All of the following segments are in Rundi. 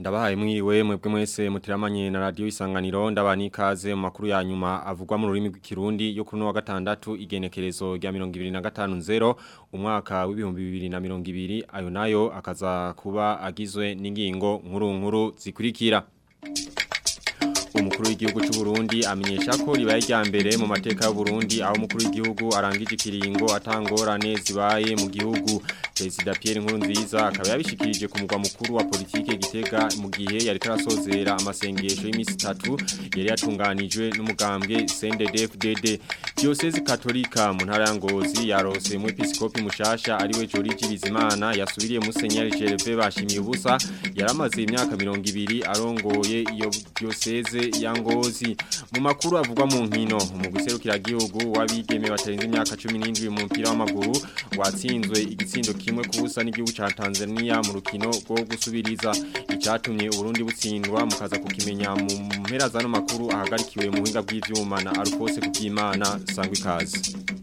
Ndabahaye mwiriwe mwebwe mwese mutiramanye na radio isanganiro ndabani ikaze mu makuru ya nyuma avugwa mu rurimi rw'ikirundi yo kuri no wa gatandatu igenekerezo rya 2050 umwaka w'ibihumbi 2020 ayo nayo akaza kuba agizwe n'ingingo nkuru nkuru zikurikira umukuru w'igihugu cy'u Burundi amenyesha ko ribaye rya mbere mu mateka y'u Burundi aho umukuru w'igihugu arangije ikiringo atangorane zibaye mu gihugu Perezida Pierre Nkurunziza akaba yabishikirije ku mugwa mukuru wa politike Gitega mu gihe yari karasozera amasengesho y'imisi 3 yari yatunganijwe n'umugambwe CNDD-FDD Diocese Katolika mu ntara ya Ngozi yarose mu episkopi mushasha ariwe Joriji Bizimana yasubiriye Musenyeri Gervais bashimiye ubusa yaramaze imyaka 200 arongoye iyo diocese ya Ngozi mu makuru avugwa mu nkino mu guserukira gihugu wabigeme batarenze imyaka 17 mu mpira w'amaguru watsinzwe igitsindo kimwe kubusa n'igihugu ca Tanzania mu rukino rwo gusubiriza icatumye Burundi butsindwa mukaza kukimenya mu mpera zano makuru ahagarikiwe mu buhinga bw'ivyuma na Alphonse Kugimana sangwa ikaze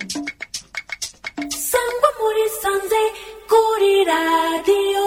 sangwa muri sanze kuri radio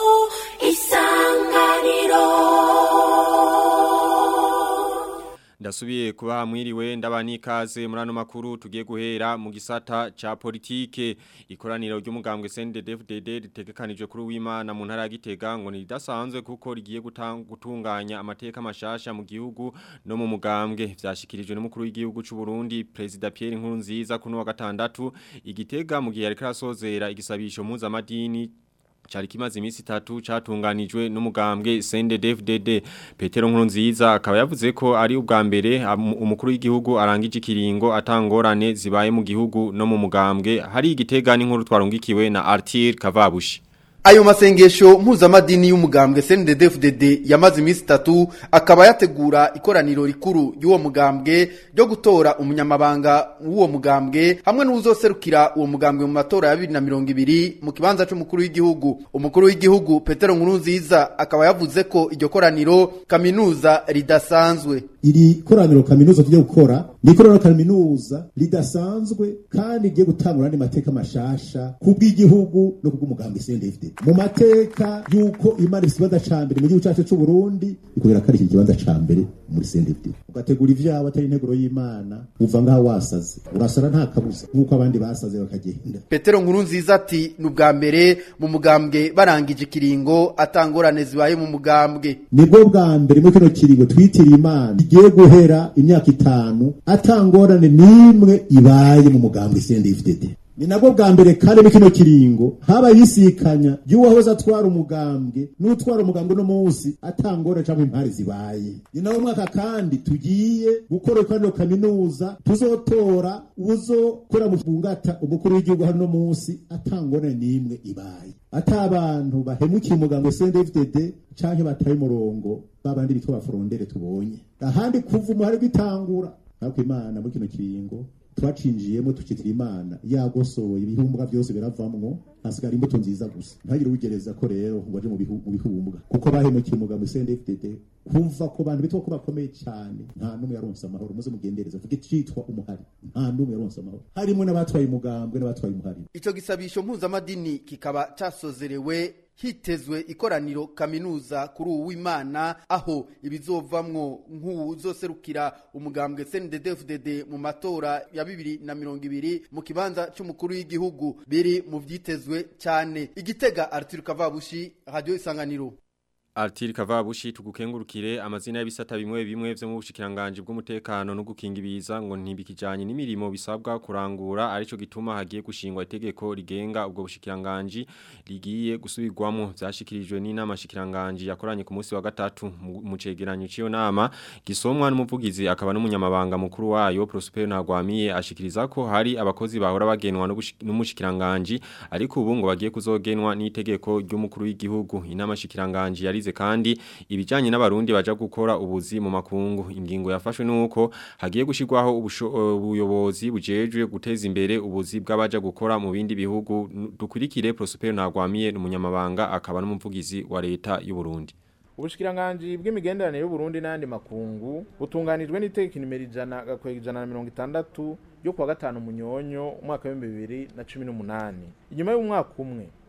isanganiro Ndasubiye kuba mwiriwe ndabani ikaze muri ano makuru tugiye guhera mu gisata ca politike ikoraniro ry'umugambwe CNDD-FDD ritegekanijwe kuri w'Imana mu ntara ya Gitega ngo nidasanzwe kuko rigiye gutunganya amateka mashasha mu gihugu no mu mugambwe vyashikirijwe n'umukuru w'igihugu c'u Burundi President Pierre Nkurunziza kuno wa gatandatu igitega mu gihe yari karasozera igisabisho mpuzamahanga Chari kimaze imisi tatu catunganijwe n'umugambwe CNDD-FDD Petero Nkurunziza akaba yavuze ko ari ubwa mbere umukuru w'igihugu arangije ikiringo atangorane zibaye mu gihugu no mu mugambwe hari igitega n'inkuru twarungikiwe na Arthur Kavabushi Ayo masengesho mpuzamadini y'umugambwe CNDD-FDD yamaze imisi itatu akaba yategura ikoraniro rikuru y'uwo mugambwe ryo gutora umunyamabanga w'uwo mugambwe hamwe n'uzoserukira uwo mugambwe mu matora ya 2020 mu kibanza c'umukuru w'igihugu umukuru w'igihugu Petero Nkurunziza akaba yavuze ko iryo koraniro kaminuza ridasanzwe iri koraniro kaminuza tugiye gukora ni koraniro kaminuza ridasanzwe kandi rigiye gutangura andi mateka mashasha kubw'igihugu no kubw'umugambwe CNDD mu mateka yuko imana ifite ikibanza ca mbere mu gihugu cacu c'u Burundi ikubera ko ari iki kibanza ca mbere muri CNDD ugategura ivyabo atari integuro y'imana uva ngaho wasaze urasara nta kabuza nk'uko abandi basaze bakagenda Petero Nkurunziza ati ni ubwa mbere mu mugambwe barangije ikiringo atangorane zibaye mu mugambwe nibwo bwa mbere muri kino kiringo twitiriye imana igiye guhera imyaka itanu atangorane n'imwe ibaye mu mugambwe CNDD ni nabwo bwa mbere kandi muri kino kiringo haba yisikanya y'uwahoze atwara umugambwe n'utwara umugambwe no munsi atangora cyangwa impari zibaye ni nawo mwaka kandi tugiye gukora ikoraniro kaminuza tuzotora uzokora mu bungata umukuru w'igihugu hano munsi atangora n'imwe ibaye ata abantu bahemukiye umugambwe CNDD-FDD canke bataye umurongo babandi bitwa baforondere tubonye ahandi kuva umuhari gwitangura ariko imana muri kino kiringo twacinjiyemo tukitira imana yagosoye ibihumbwa byose biravamwo hasigara imbuto nziza gusa ntagire ugereza ko rero ngo aje mu bihumbwa kuko bahemukiye umugabo CNDD-FDD kuva ku bantu bitwa ko bakomeye cyane nta numwe yaronse amahoro muze mugendereza vuga citwa umuhari nta numwe yaronse amahoro harimo n'abatwaye umugambwe n'abatwaye umuhari ico gisabisho mpuzamadini kikaba casozerewe hitezwe ikoraniro kaminuza kuri uwimana aho ibizovamwo nk'uzoserukira umugambwe CNDD-FDD mu matora ya bibiri na mirongo ibiri mu kibanza c'umukuru w'igihugu biri mu vyitezwe cyane igitega Arthur Kavabushi radio isanganiro Artiri Kavabushi tugukengurukire amazina y'ibisata bimwe bimwe vyo mu bushikiranganje bw'umutekano no gukinga ibiza ngo ntibikijanye n'imirimo bisabwa kurangura arico gituma hagiye gushingwa itegeko rigenga ubwo bushikiranganje rigiye gusubirwamo vyashikirijwe n'inama shikiranganje yakoranye ku munsi wa gatatu mu cegeranyo ciyo nama gisomwa n'umuvugizi akaba n'umunyamabanga mukuru wayo Prosper Ntagwamiye ashikiriza ko hari abakozi bahora bagenwa n'umushikiranganje ariko ubu ngo bagiye kuzogenwa n'itegeko ry'umukuru w'igihugu inama shikiranganje yarize kandi ibijanye n'abarundi baja gukora ubuzi mu makungu ingingo yafashwe nuko hagiye gushirwaho ubuyobozi bujejwe guteza imbere ubuzi bw'abaja gukora mu bindi bihugu dukurikire Prosper Ntagwamiye n'umunyamabanga akaba n'umuvugizi wa leta y'u Burundi ubushikiranganji bw'imigenderanire y'uburundi n'andi makungu butunganijwe n'itegeko nimero ijana gakwega ijana na mirongo itandatu ryo kuwa gatanu munyonyo umwaka w'ibihumbi bibiri na cumi n'umunani inyuma y'umwaka umwe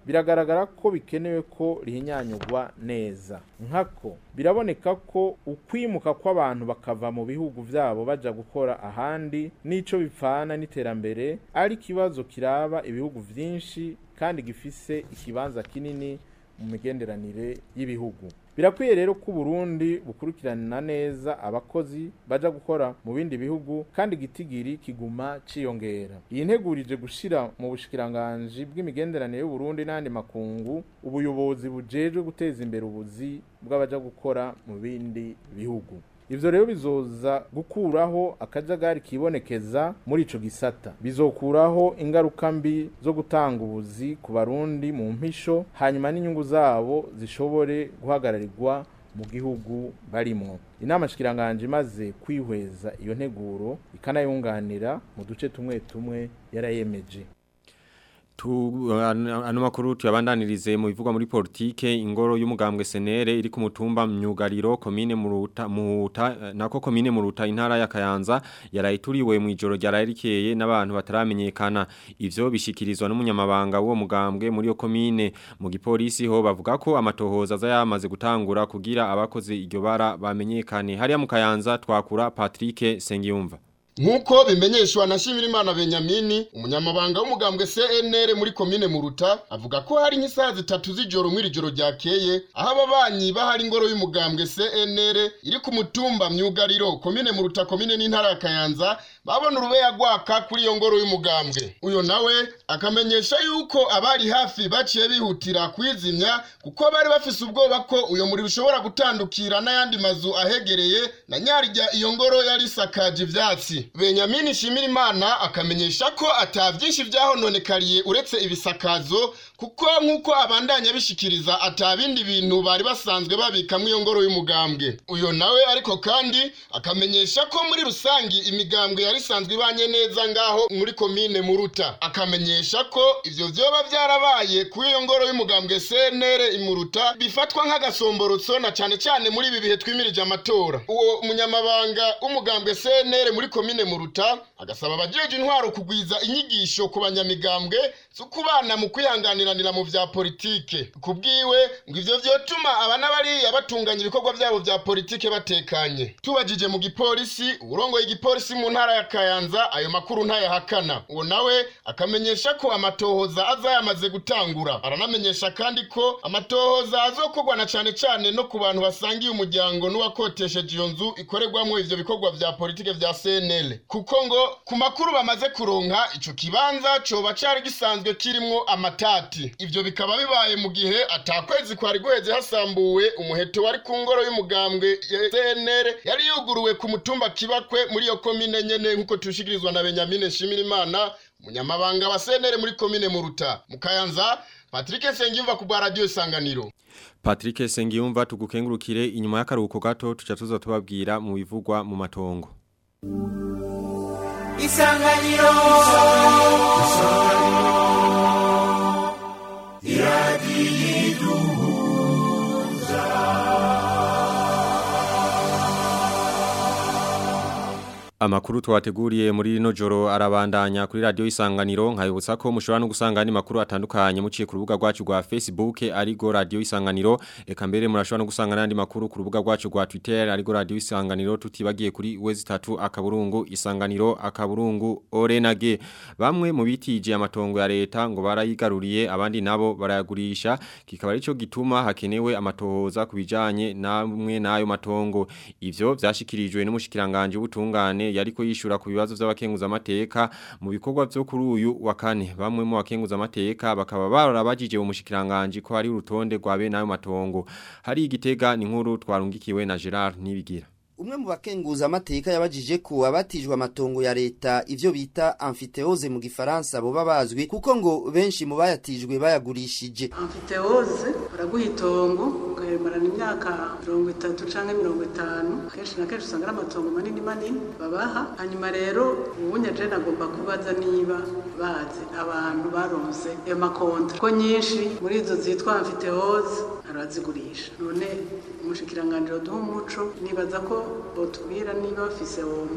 biragaragara ko bikenewe ko rihinyanyurwa neza nkako biraboneka ko ukwimuka kw'abantu bakava mu bihugu vyabo baja gukora ahandi n'ico bipfana n'iterambere ari ikibazo kiraba ibihugu vyinshi kandi gifise ikibanza kinini mu migenderanire y'ibihugu birakwiye rero ko Burundi bukurikirana neza abakozi baja gukora mu bindi bihugu kandi gitigiri kiguma ciyongera iyi ntegurije gushira mu bushikiranganje bw'imigenderanire y'u Burundi n'andi makungu ubuyobozi bujejwe guteza imbere ubuzi bw'abaja gukora mu bindi bihugu Ivyo rero bizoza gukuraho akajagari kibonekeza muri ico gisata. Bizokuraho ingaruka mbi zo gutanga ubuzi ku barundi mu mpisho hanyuma n'inyungu zabo zishobore guhagararirwa mu gihugu barimwo. Inama shikiranganje imaze kwihweza iyo nteguro ikanayunganira mu duce tumwe tumwe yarayemeje. Tu ano makuru tuyabandanirize mu bivugwa muri politike ingoro y'umugambwe senere iri ku mutumba myugariro komine muruta muta nako komine muruta intara ya Kayanza yarayituriwe mu ijoro ryararikeye n'abantu bataramenyekana ivyo bishikirizwa n'umunyamabanga w'uwo mugambwe muri yo komine mu gipolisi ho bavuga ko amatohoza azayamaze gutangura kugira abakoze iryo bara bamenyekane hariya mu Kayanza twakura Patrick Sengiyumva Nkuko bimenyeshwa na Shimirimana Benyamini umunyamabanga w'umugambwe CNR muri komine Muruta avuga ko hari nk'isaha zitatu z'ijoro mw'iri joro ryakeye aho ababanyi bahari ingoro y'umugambwe CNR iri ku mutumba myugariro komine Muruta komine n'intara ya Kayanza babona urubeya gwaka kuri iyo ngoro y'umugambwe uyo nawe akamenyesha yuko abari hafi baciye bihutira kwizimya kuko bari bafise ubwoba ko uyo muri ushobora gutandukira n'ayandi mazu ahegereye na nyarya iyo ngoro yari isakaje ivyatsi Benyamini Shimirimana akamenyesha ko ata vyinshi vyahononekariye uretse ibisakazo kuko nk'uko abandanya bishikiriza ata bindi bintu bari basanzwe babikamwo iyo ngoro y'umugambwe uyo nawe ariko kandi akamenyesha ko muri rusangi imigambwe yari isanzwe ibanye neza ngaho muri komine Muruta akamenyesha ko ivyo vyoba vyarabaye kuri iyo ngoro y'umugambwe CNR imuruta bifatwa nk'agasomborotso na cane cane muri ibi bihe twimirije amatora uwo munyamabanga w'umugambwe CNR muri komine Muruta agasaba abajeje intwaro kugwiza inyigisho ku banyamigambwe zo kubana mu kwihanganiranira mu vya politike kubwiwe ngo ivyo vyotuma abana bariya batunganya ibikorwa vyabo vya politike batekanye tubajije mu gipolisi uburongoye igipolisi mu ntara ya Kayanza ayo makuru ntayahakana uwo nawe akamenyesha ko amatohoza azayamaze gutangura aranamenyesha kandi ko amatohoza azokorwa na cane cane no ku bantu basangiye umuryango n'uwakotesheje iyo nzu ikorerwamwo ivyo bikorwa vya politike vya CNL kuko ngo ku makuru bamaze kuronka ico kibanza coba cari gisanzwe kirimwo amatati ivyo bikaba bibaye mu gihe atakwezi kwari guheze hasambuwe umuheto wari ku ngoro y'umugambwe ya CNL yari yuguruwe ku mutumba kibakwe muri iyo komine nyene nk'uko tushikirizwa na Benyamine Shimirimana umunyamabanga wa CNL muri komine Muruta mu Kayanza Patrick Sengimva ku bwa radio Isanganiro Patrick Sengiyumva tugukengurukire inyuma y'akaruhuko gato tuca tuza tubabwira mu bivugwa mu matongo Isanganiro Amakuru twateguriye muri rino joro arabandanya kuri radio isanganiro nkayibutsa ko mushobora no gusanga andi makuru atandukanye muciye ku rubuga rwacu rwa Facebook arigo radio isanganiro eka mbere murashobora no gusanga n'andi makuru ku rubuga rwacu rwa Twitter arigo radio isanganiro tutibagiye kuri wezi 3 akaburungu isanganiro akaburungu orenage bamwe mu bitije amatongo ya leta ngo barayigaruriye abandi nabo barayagurisha kikaba arico gituma hakenewe amatohoza kubijanye namwe nayo matongo ivyo vyashikirijwe n'umushikiranganje w'ubutungane yariko yishura ku bibazo by'abakenguza amateka mu bikorwa byo kuri uyu wa kane bamwe mu bakenguza amateka bakaba barabajije mu mushikiranganje ko hari urutonde rwabe nayo matongo hari igitega ni nkuru twarungikiwe na Gerard nibigira Umwe mu bakenguza amateka yabajije ko abatijwe amatongo ya leta ivyo bita amphithéose mu gifaransa bo babazwi kuko ngo benshi mu bayatijwe bayagurishije. amfitewoze baraguha itongo ukayemarana imyaka mirongo itatu canke mirongo itanu kenshi na kenshi usanga ari amatongo manini manini babaha hanyuma rero ubunye je nagomba kubaza niba bazi abantu baronse ayo makontra ko nyinshi muri izo zitwa amfitewoze arazigurisha none umushikiranganji duha umuco nibaza ko botubwira niba bafise omwe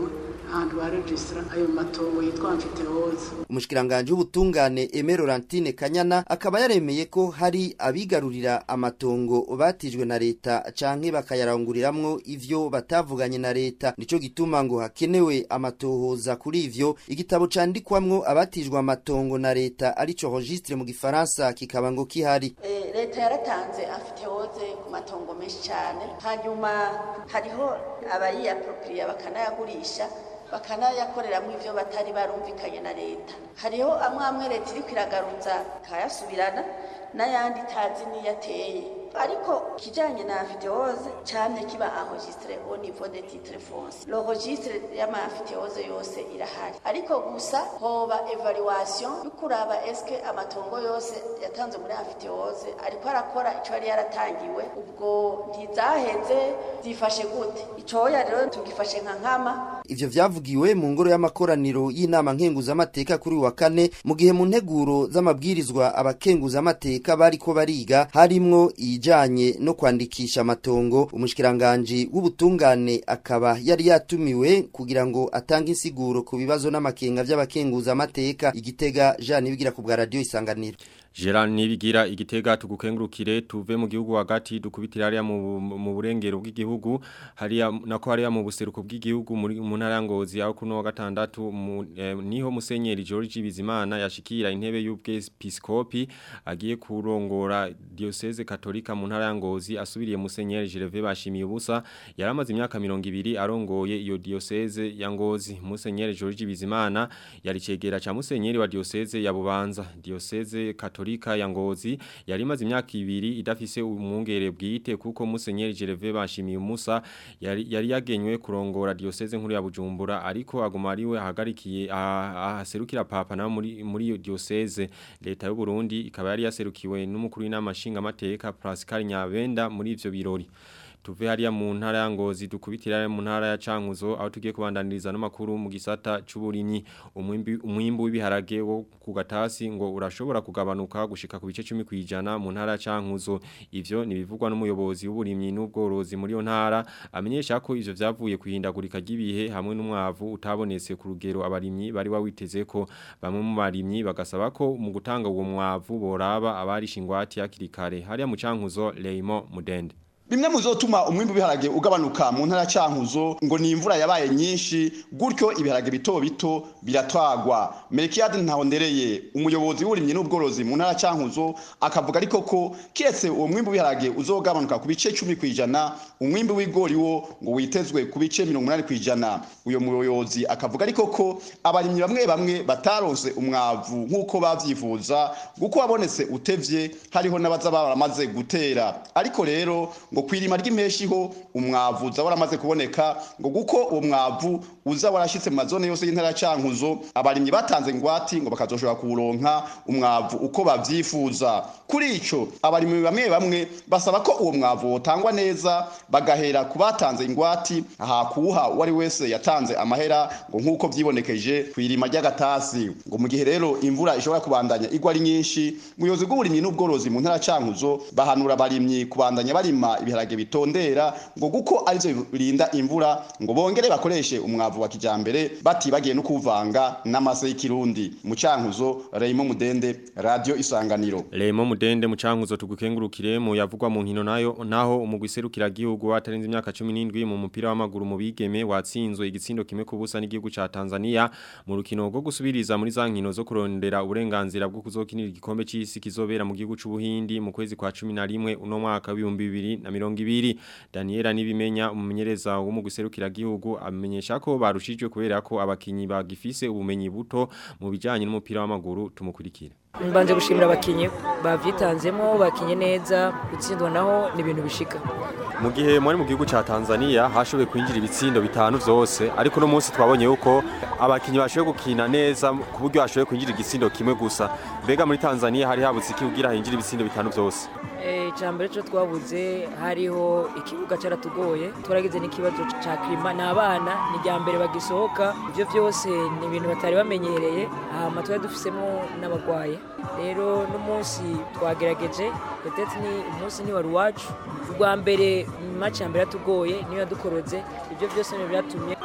ahantu baregisitara ayo matongo yitwa amfitehoze umushikiranganje w'ubutungane Aimé Laurentine Kanyana akaba yaremeye ko hari abigarurira amatongo batijwe na leta canke bakayaranguriramwo ivyo batavuganye na leta nico gituma ngo hakenewe amatohoza kuri ivyo igitabo candikwamwo abatijwe amatongo na leta arico registre mu gifaransa kikaba ngo kihari Eh, leta yaratanze amfitehoze ku matongo menshi cyane hanyuma hariho abayiapropria bakanayagurisha bakanayakoreramo ivyo batari barumvikanye na leta hariho amwe amwe leta iriko iragaruza ikayasubirana n'ayandi itazi niyo ateye ariko kijanye na amfitehoze camye kiba enregistré au niveau des titres fonciers le registre y'amafitehoze yose irahari ariko gusa hoba evaluation y'ukuraba eske amatongo yose yatanzwe muri amfitehoze ariko arakora ico yari yaratangiwe ubwo ntizaheze zifashe gute icoya rero tugifashe nka nkama ivyo vyavugiwe mu ngoro y'amakoraniro y'inama nkenguzamateka kuri uyu wa kane mu gihe mu nteguro z'amabwirizwa abakenguzamateka bariko bariga harimwo ijanye no kwandikisha amatongo umushikiranganji w'ubutungane akaba yari yatumiwe kugira ngo atange insiguro ku bibazo n'amakenga vy'abakenguzamateka igitega Jean Nibigira ku bwa radio isanganiro Gerard Nibigira igitega tugukengurukire tuve mu gihugu hagati dukubitira hariya mu, mu burengero bw'igihugu hariya nako hariya mu buseruko bw'igihugu muri mu ntara ya Ngozi aho kuno wa gatandatu mu, eh, niho musenyeri George Bizimana yashikira intebe y'ubwepiskopi agiye kurongora diocese katolika mu ntara ya Ngozi asubiriye musenyeri Gervais bashimiye ubusa yaramaze imyaka 200 arongoye iyo diocese ya Ngozi musenyeri George Bizimana yari cegera cha musenyeri wa diocese ya Bubanza diocese katolika ya Ngozi yari imaze imyaka ibiri idafise umwungere bwite kuko musenyeri Gervais bashimiye umusa yari, yari yagenywe kurongora diocese nkuru ya Bujumbura ariko aguma ariwe ahagarikiye ahaserukira papa na muri muri iyo diocese leta y'u Burundi ikaba yari yaserukiwe n'umukuru w'inamashinga amateka Pascal Nyabenda muri ivyo birori tuve hariya mu ntara ya Ngozi dukubitira mu ntara ya Cankuzo aho tugiye kubandaniriza n'amakuru mu gisata c'uburimyi umwimbi umwimbu w'ibiharage wo ku gatasi ngo urashobora kugabanuka gushika ku bice 10 kwijana mu ntara ya Cankuzo ivyo nibivugwa n'umuyobozi w'uburimyi n'ubworozi muri yo ntara amenyesha ko ivyo vyavuye kuhindagurika ry'ibihe hamwe n'umwavu utabonetse ku rugero abarimyi bari bawiteze ko bamwe mu barimyi bagasaba ko mu gutanga uwo mwavu boraba abari shingwati yakirikare hariya mu Cankuzo Leimo Mudende bimwe mu zotuma umwimbu w'ibiharage ugabanuka mu ntara cankuzo ngo ni imvura yabaye nyinshi gutyo ibiharage bito bito biratwagwa Melkiade Ntahondereye umuyobozi w'uburimyi n'ubworozi mu ntara cankuzo akavuga ariko ko kiretse uwo mwimbu w'ibiharage uzogabanuka ku bice 10 kwijana umwimbu w'igori wo ngo witezwe ku bice 80 kwijana uyo muyobozi akavuga ariko ko abarimyi bamwe bamwe bataronse umwavu nk'uko bavyifuza guko wabonetse utevye hariho n'abaza baramaze gutera ariko rero ngo kwirima ry'impeshi ho umwavu uza waramaze kuboneka ngo guko uwo mwavu uza warashitse mu mazone yose y'intara cankuzo abarimyi batanze ingwati ngo bakazoshobora kuronka umwavu uko bavyifuza kuri ico abarimyi bamwe bamwe basaba ko uwo mwavu wotangwa neza bagahera ku batanze ingwati aha kuwuha uwari wese yatanze amahera ngo nk'uko vyibonekeje kwirima ry'agatasi ngo mu gihe rero imvura ishobora kubandanya igwa ari nyinshi umuyobozi bw'uburimyi n'ubworozi mu ntara cankuzo bahanura abarimyi kubandanya barima ibiharage bitondera ngo guko arivyo birinda imvura ngo bongere bakoreshe umwavu wa kijambere batibagiye no kuvanga n'amase y'ikirundi mu cankuzo Raymond Mudende radio isanganiro Raymond Mudende mu cankuzo tugukengurukire mu yavugwa mu nkino nayo naho umugwiserukira gihugu watarenze imyaka 17 mu mupira w'amaguru mu bigeme watsinzwe igitsindo kimwe kubusa n'igihugu ca Tanzania mu rukino rwo gusubiriza muri za nkino zo kurondera uburenganzira bwo kuzokinira igikombe c'isi kizobera mu gihugu c'ubuhindi mu kwezi kwa 11 uno mwaka w'ibihumbi bibiri na mirongo ibiri Daniela nibimenya umumenyereza wo mu guserukira gihugu amenyesha ko barushijwe kubera ko abakinyi bagifise ubumenyi buto mu bijanye n'umupira w'amaguru tumukurikira mbanje gushimira abakinyi bavyitanzemo bakinye neza gutsindwa naho ni ibintu bishika mu gihe muri mu gihugu ca Tanzania hashoboye kwinjira ibitsindo bitanu vyose ariko no munsi twabonye yuko abakinyi bashoboye gukina neza ku buryo hashoboye kwinjira igitsindo kimwe gusa mbega muri Tanzania hari habutse iki kugira hinjira ibitsindo bitanu vyose icambere cyo twabuze hariho ikibuga caratugoye turagize n'ikibazo ca klima n'abana ni rya mbere bagisohoka ivyo vyose ni ibintu batari bamenyereye hama twari dufisemo n'abagwaye rero n'umunsi twagerageje petete ni umunsi ni wari wacu ubwa mbere match ya mbere yatugoye niyo yadukoroze ivyo vyose ni byatumye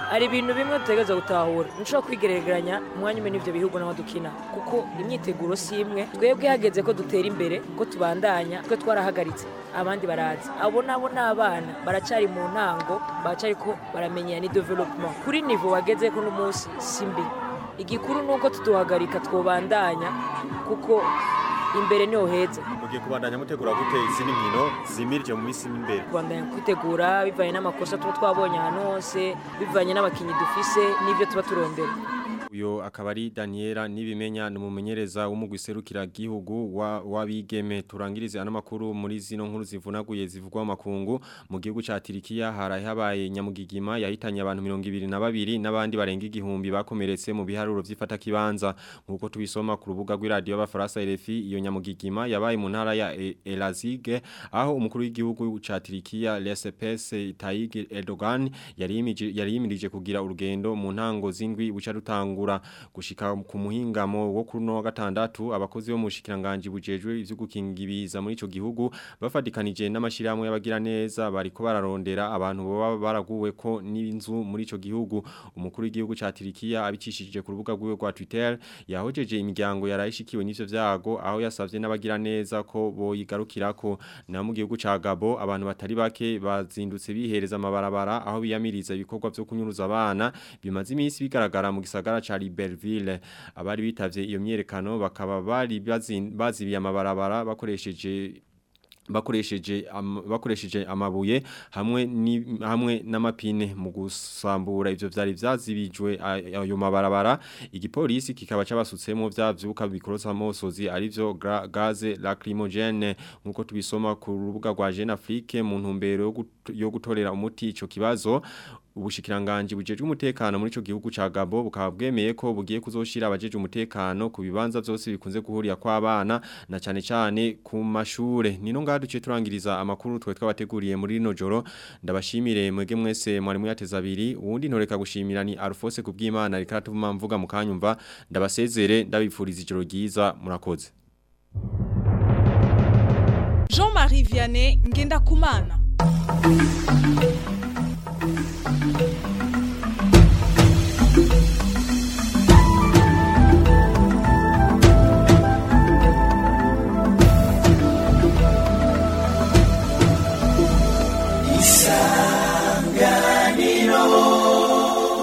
hari ibintu bimwe dutegereza gutahura ntushobora kwigereranya umwanya umwe n'ibyo bihugu n'aho dukina kuko imyiteguro si imwe twebwe hageze ko dutera imbere ko tubandanya twe twarahagaritse abandi barazi abo nabo ni abana baracyari mu ntango baracyari ko baramenya ni development kuri nivo wageze ko n'umunsi si mbi igikuru ni uko tuduhagarika twobandanya kuko imbere niho heza mugiye kubandanya mutegura gute izindi nkino zimirije mu minsi imbere kubandanya kwitegura bivanye n'amakosa tuba twabonye ahantu hose bivanye n'abakinnyi dufise n'ibyo tuba turondera uyo akaba ari Daniela nibimenya numumenyereza w'umugwiserukira gihugu wa wabigeme turangirize ano makuru muri zino nkuru zivunaguye zivugwa makungu mu gihugu ca Tirikiya haraye habaye nyamugigima yahitanye abantu 22 n'abandi barenga igihumbi bakomeretse mu biharuro vy'ifata kibanza nkuko tubisoma ku rubuga rw'iradio y'abafaransa RFI iyo nyamugigima yabaye mu ntara ya E- Elazig aho umukuru w'igihugu ca Tirikiya Recep Tayyip Erdogan yari yimije- yari yimirije kugira urugendo mu ntango zindwi buca rutanga gutangura gushika ku muhingamo wo kuri no wa gatandatu abakozi bo mu shikiranganje bujejwe ivyo gukinga ibiza muri ico gihugu bafadikanije n'amashirahamwe y'abagira neza bariko bararondera abantu baba baraguwe ko n'inzu muri ico gihugu umukuru w'igihugu ca Turikiya abicishije ku rubuga rwiwe rwa Twitter yahojeje imiryango yarayishikiwe n'ivyo vyago aho yasavye n'abagira neza ko boyigarukirako na mu gihugu ca Gabo abantu batari bake bazindutse bihereza amabarabara aho biyamiriza ibikorwa vyo kunyuruza abana bimaze iminsi bigaragara mu gisagara ca Liberville abari bitavye iyo myerekano bakaba bari bazin- bazibiye amabarabara bakoresheje bakoresheje am, bakoresheje amabuye hamwe ni hamwe n'amapine mu gusambura ivyo vyari vyazibijwe a- ayo mabarabara igipolisi kikaba cabasutsemo vyavyuka bikorosa mosozi arivyo gra- gaze lacrimogene nkuko tubisoma ku rubuga rwa Jeune Afrique mu ntumbero yo gut- yo gutorera umuti ico kibazo ubushikiranganje bujejwe umutekano muri ico gihugu ca Gabo bukaba bwemeye ko bugiye kuzoshira abajeje umutekano ku bibanza byose bikunze guhurira kw'abana na cane cane ku mashure nino ngaha duce turangiriza amakuru twe twabateguriye muri rino joro ndabashimire mwege mwese mwari muyateza abiri uwundi ntoreka gushimira ni Alphonse kubw'Imana reka tuvuma mvuga mukanyumva ndabasezere ndabipfuriza ijoro ryiza murakoze Jean-Marie Vianney Ngenda Kumana